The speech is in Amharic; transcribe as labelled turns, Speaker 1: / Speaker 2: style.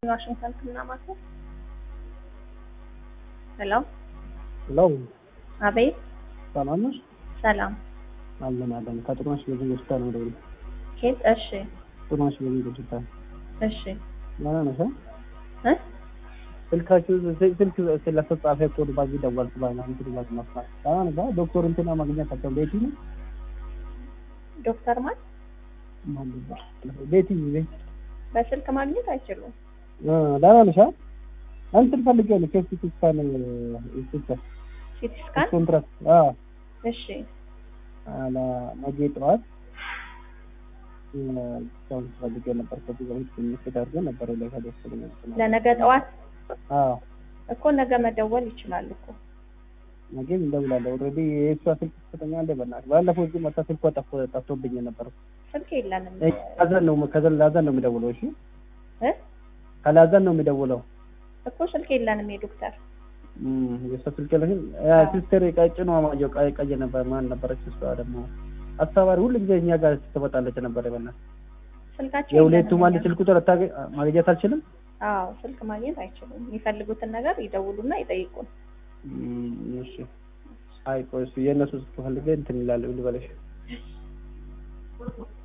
Speaker 1: ዋሽንግተን ህክምና ማዕከል። ሄሎ
Speaker 2: ሄሎ
Speaker 1: አቤት።
Speaker 2: ሰላም ነሽ?
Speaker 1: ሰላም
Speaker 2: አለን አለን። ከጥሩነሽ በዚህ ሆስፒታል ነው ደውል።
Speaker 1: ኬት? እሺ
Speaker 2: ጥሩነሽ በዚህ ሆስፒታል
Speaker 1: እሺ
Speaker 2: ደህና ነሽ?
Speaker 1: እ
Speaker 2: ስልካችሁ ስልክ ስለተጻፈ ኮድ ባዚህ ደወልኩ ባይና እንትን ባዝ መስራት ደህና ነሽ? ዶክተር እንትና ማግኘት አቸው ቤቲ ነው
Speaker 1: ዶክተር ማን
Speaker 2: ማን ነበር? ቤቲ ቤቲ
Speaker 1: በስልክ ማግኘት አይችሉም።
Speaker 2: እ ደህና ነሽ? እንትን ፈልጌ ነው ኬስ ስካን ይስጥሽ
Speaker 1: ሲቲ ስካን
Speaker 2: ኮንትራክት አዎ
Speaker 1: እሺ
Speaker 2: አላ ነገ ጠዋት ሰው ፈልጌ ነበር። ከዚህ በፊት ምክት አድርገን ነበር ላይ ከደስል
Speaker 1: ለነገ ጠዋት
Speaker 2: አዎ
Speaker 1: እኮ ነገ መደወል ይችላል እኮ
Speaker 2: ነገ እንደውላለሁ። ኦልሬዲ የእሷ ስልክ ከፍተኛ እንደ በእናትህ ባለፈው እዚህ መታ ስልኳ ጠፍ ጠፍቶብኝ ነበር።
Speaker 1: ስልክ የለንም
Speaker 2: ከላዘን ነው ከላዘን ነው የሚደውለው። እሺ
Speaker 1: እ
Speaker 2: ከላዘን ነው የሚደውለው።
Speaker 1: እኮ ስልክ የለንም የዶክተር
Speaker 2: እም የእሷ ስልክ ለህን ሲስተር ቀጭኗ ማየው ቀይ ቀይ ነበር ማን ነበረች? እሷ ደግሞ አስተባባሪ ሁሉ ጊዜ እኛ ጋር ትመጣለች ነበር። በእናትህ
Speaker 1: ስልካቸው
Speaker 2: የሁለቱም አንድ
Speaker 1: የለንም
Speaker 2: ስልክ ቁጥር አታገ- ማግኘት አልችልም።
Speaker 1: አዎ ስልክ ማግኘት አይችሉም። የሚፈልጉትን ነገር ይደውሉና ይጠይቁን።
Speaker 2: እም እሺ አይ ቆይ እሱ የእነሱ ስልክ ፈልጌ እንትን ይላል ልበለሽ